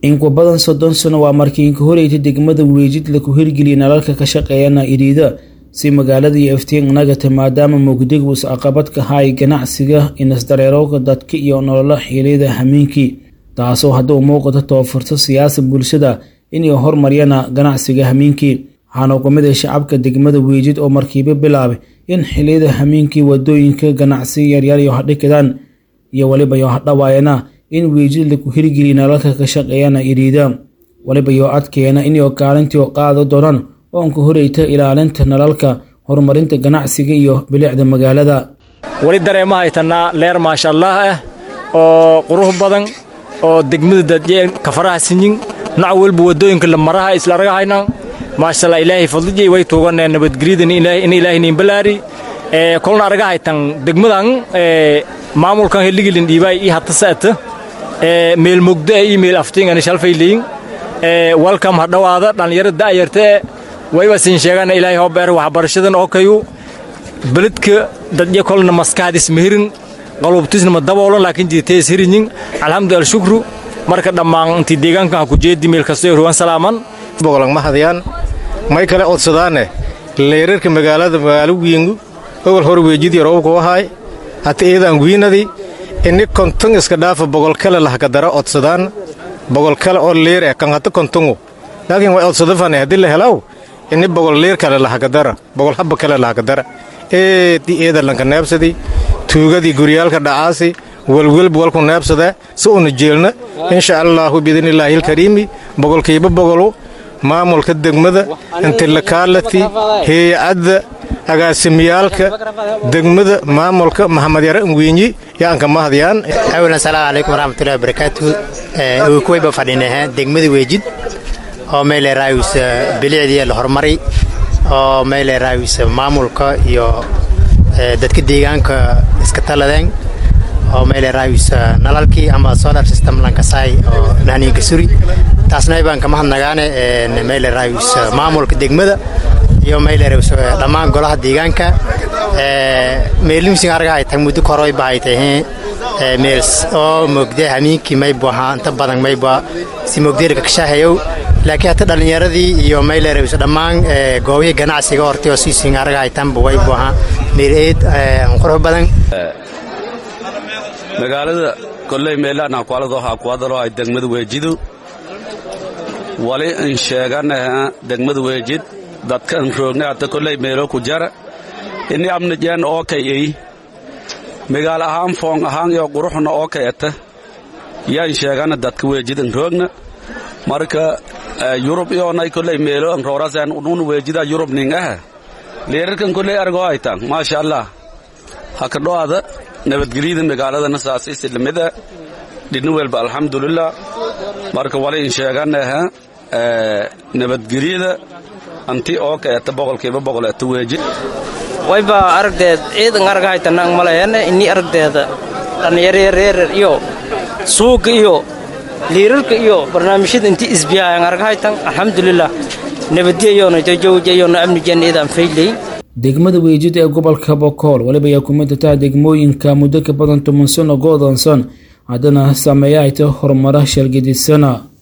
in ku badan soddon sano waa markii inka horeytay degmada weejid laku hirgeliyay nalalka ka shaqeeyana iriida si magaalada iyo iftiin nagata maadaama mugdigu is caqabad ka haay ganacsiga inasdareerowga dadka iyo nololo xiliyada hameenkii taasoo hadduu muuqato toofurto siyaasa bulshada inay horumaryana ganacsiga hameenkii waxaana ku mid ah shacabka degmada weejid oo markiiba bilaabay in xiliyada hameenkii wadooyinka ganacsi yaryar iyo hadhikadaan iyo weliba yo hadhawaayana in weejid laku hirgeliya nalalka ka shaqeeyana iriida weliba yoo adkeena inay kaalintii qaado doonaan oonka horeyta ilaalinta nalalka horumarinta ganacsiga iyo bilicda magaalada weli dareema haytanaa leer maasha allah ah oo qurux badan oo degmada dadjeen kafaraha sinyin nac walba wadooyinka la maraha isla argahayna maashallah ilaahay fadlijay way tuuganeen nabadgelyadan in ilaahay niin balaari ee kolna argahaytan degmadan ee maamulkan heligilin dhiibay i hatta saata ee meel mugdo iyo meel aftiin shalfayliin ee welcome ha dhawaada dhalinyaro da'yartee wayba siin sheegana ilaahay hoo beer waxbarashadan oo kayu beledka dadya kolna maskaxdis mehirin qalubtisna ma daboolan laakiin jiitees hirinyin alxamdu alshukru marka dhammaan intii deegaankan ha ku jeedi meel kastoo ruwan salaaman bogolan ma hadayaan may kale odsadaane leerarka magaalada magaalo wiingu ogol hor weejidii roobku ahaay hata eedaan wiinadii ini konton iska dhaafa bogol kale lahkadara odsadaan bogol kale oo leer eh kan hata kontongu laakiin way odsadafane haddii la helaw ini bogol leer kale lahakadara bogol habba kale lahakadara eedii eeda lanka neebsadii tuugadii guryaalka dhacaasi welwelba walku neebsada si una jeelna insha allaahu biidnillaahi ilkariimi bogolkiiba bogolu maamulka degmada intilakaalati heeyacadda agaasimiyaalka degmada maamulka maxamed yare ngwiinyi yaanka mahadyaan awalan salaamu calaykum waraxmatullahi wabarakaatu kuwayba fadhinaha degmada weejid oo meyle raawis bilicdii la horumaray oo meyle raawis maamulka iyo dadka deegaanka iska taladeen oo meyle raawis nalalkii ama solar system lankasaay oo nahniinka suri taasna baan ka mahadnagaane meyle raawis maamulka degmada iyo meyle raawis dhammaan golaha deegaanka meelimsin argahay tag muddo koroy bahay tahee meel oo mogde hamiinkii maybu ahaa inta badan mayba si mogdeerka kashahayow laakiin hata dhallinyaradii iyo meyle raawis dhammaan goobihii ganacsiga hortay oo siisin argahay tanba waybu ahaa meel eed qurux badan magaalada kolley meelaana kualado hakuadalo ay degmada weejidu wali in sheeganaha degmada weejid dadkan roogna hata kolley meelo ku jara ini amnijeen oo kay ey magaal ahaan foong ahaan iyo quruxna oo kay ata yaan sheegana dadka weejid in roogna marka yurub iyoonay kolley meelo in rooraseen unun weejida yurub ning aha leerarkan kolley argoo aytaan maasha allah haka dho'ada nabadgelyada magaaladana saas islamida dhidna welba alxamdulilah marka wali in sheeganaha nabadgelyada anti oo kaeta boqolkiiba boqol eta weeji wayba aragdeed ciidan argahaytanang malayana ini aragdeeda dhallinyareereerer iyo suuga iyo liirarka iyo barnaamijyada inti isbiyaayan argahaytan alxamdulilah nabadiyayona jajawjayona amnijan iidaan faylay degmada weejid ee gobolka bokool weliba ayaa kumid tataa degmooyinka muddo ka badan toban sano go'doonsan haddana saameeya ay ta horumara shalgidisana